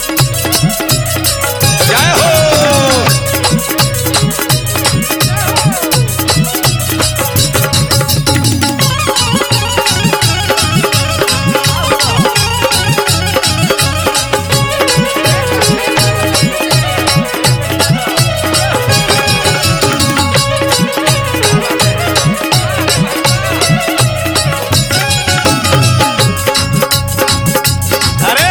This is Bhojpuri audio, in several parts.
जय हो अरे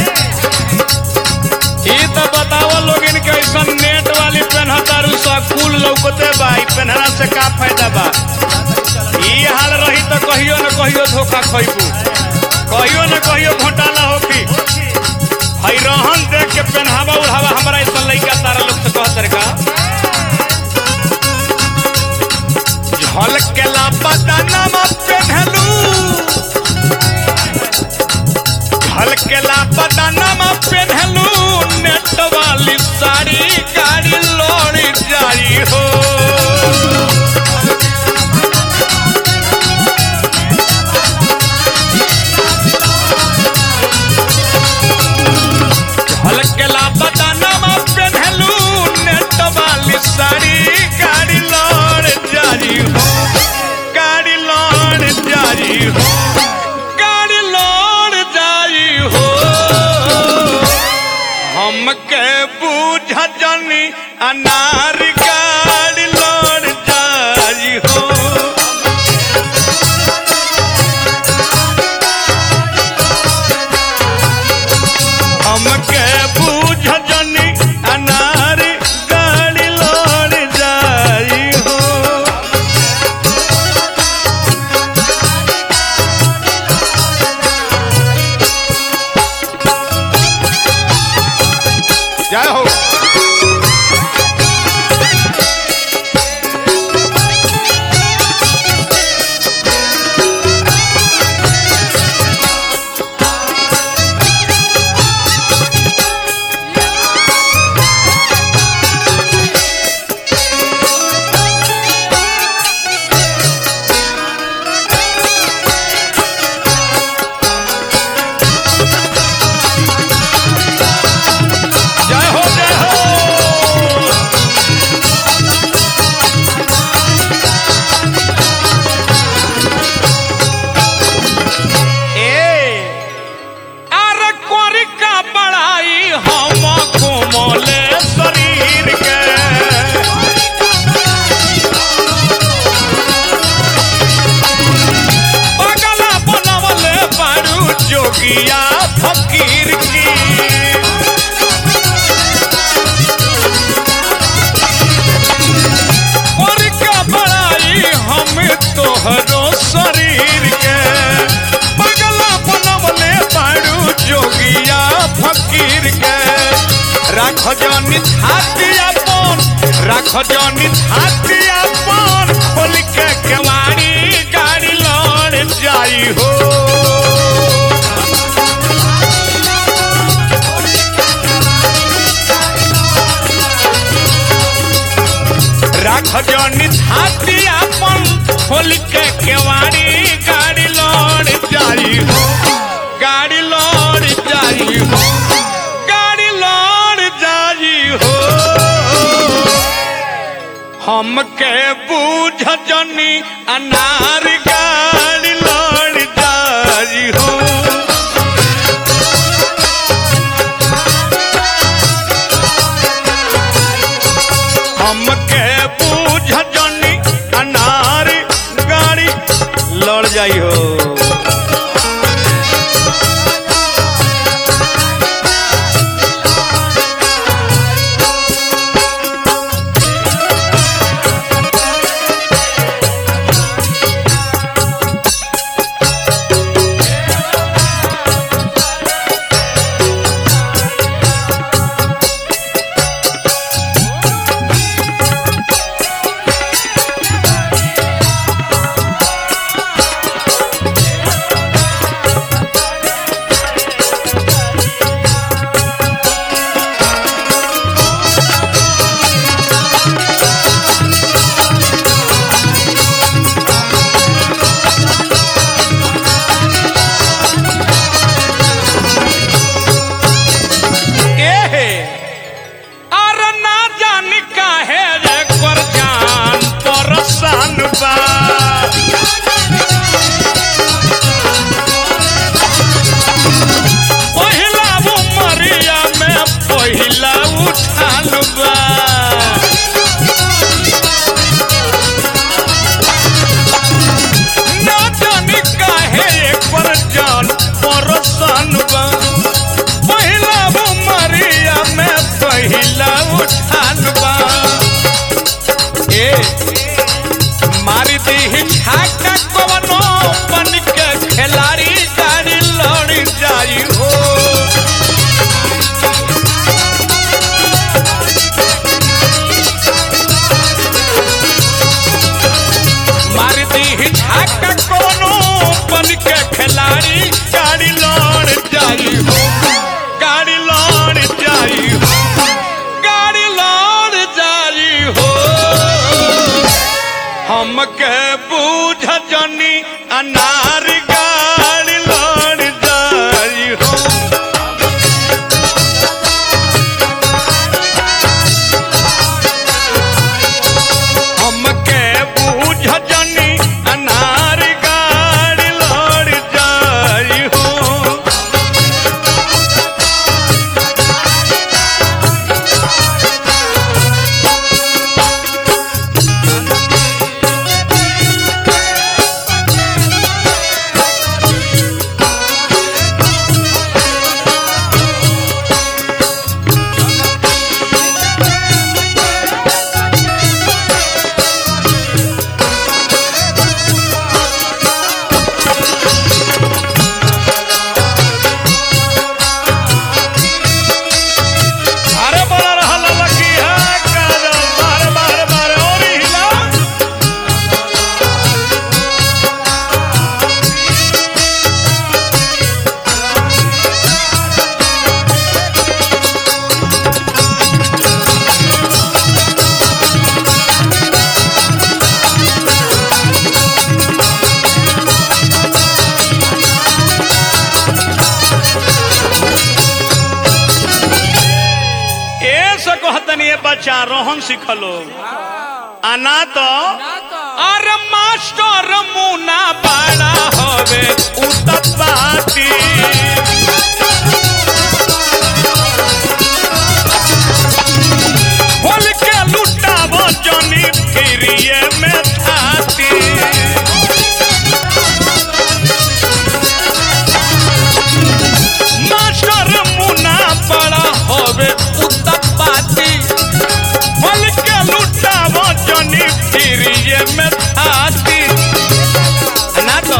ई तो बताओ लोग इनके ऐसा नेट वाली पेनहतारू सा कुल लौकते बा ई पेनहला से का फायदा बा ई हाल रही तो कहियो न कहियो धोखा खइबू कहियो न कहियो घोटाला होखी हई रहन देख के पेनहावा उड़ावा हमरा ऐसा लइका तारा लोग से कहत रे का झलकेला बदनमा पेन्हलू हलकेला बदनमा पेन्हलू नेट वाली साड़ी गाड़ी लौड़ी जाई हो हलकेला बदनमा पेन्हलू नेट वाली साड़ी गाड़ी लौड़ जाई हो गाड़ी लौड़ जाई हो गाड़ी लौड़ जाई हो हमके बूझ जनी अनार गाड़ी लौड़ जाई हो हमके बूझ जनी अनार गाड़ी लौड़ जाई हो जय हो जय हो जय हो ए अरे कोरी का बड़ाई हम कोमले शरीर के पगला बनवले बारू जोगिया फकीर की और का बड़ाई हम तोहरो शरीर के पगला बनवले बारू जोगिया फकीर के राख जनी छाती अपन राख जनी छाती अपन खोल के केवाड़ी गाड़ी लौड़ जाई हो राख जनी छाती अपन खोल के केवाड़ी गाड़ी लौड़ जाई हो गाड़ी लौड़ जाई हो गाड़ी लौड़ जाई हो हमके बूझ जनी अनार गाड़ी लौड़ जाई हो हमके बूझ जनी अनार गाड़ी लड़ जाई हो तनी बच्चा रोहन सिखलो आना तो अरे मास्टर मुना बड़ा हवे उतपाती बोल के लुटावो जनी फिरिए में थाती मास्टर मुना बड़ा हवे उतपाती बोल के लुटावो जनी फिरिए में थाती ना तो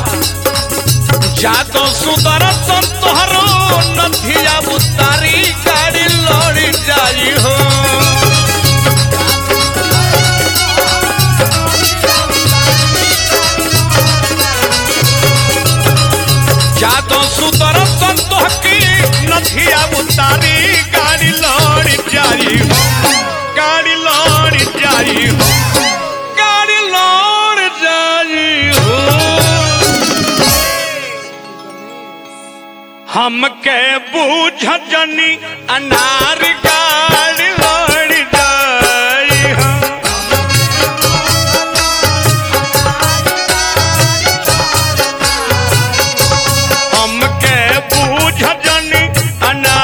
जातो सुदर संतोहरो नथिया उतारी गाड़ी लड़ी जाई हो जातो सुदर संतोह की नथिया उतारी गाड़ी लड़ी जाई हो गाड़ी लड़ी जाई हो गाड़ी लड़ी जाई हो हमके बूझ जनी अनार गाड़ी लड़ जाई हम। हमके बूझ जनी अनार